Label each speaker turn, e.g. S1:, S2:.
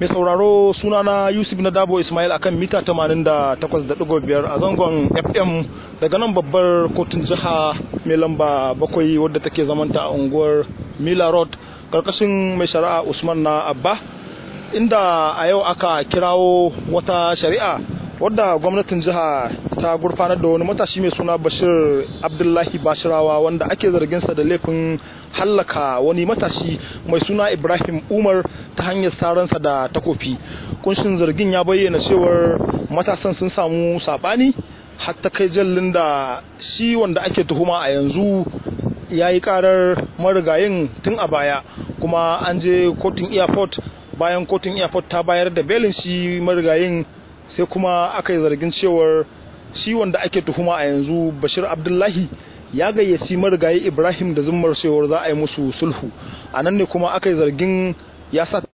S1: mai sauraro sunana yusuf na dabo ismail akan mita 88.5 a zangon fm daga nan babbar kotun jiha mai lamba bakwai wadda take zamanta a unguwar mila road karkashin mai shari'a usman na abba inda a yau aka kirawo wata shari'a wadda gwamnatin jiha ta gurfanar da wani matashi mai suna bashir abdullahi bashirawa wanda ake zarginsa da laifin hallaka wani matashi mai suna ibrahim umar ta hanyar saransa da takofi kunshin zargin ya bayyana cewar matasan sun samu sabani hatta kai jallin da shi wanda ake tuhuma a yanzu ya yi karar marigayin tun a baya kuma an je kotun airport bayan kotun airport ta bayar da belin shi marigayin sai kuma aka yi zargin cewar shi wanda ake tuhuma a yanzu bashir abdullahi ya gayyaci marigayi ibrahim da zummar cewar za a yi musu sulhu a nan ne kuma aka yi zargin ya sa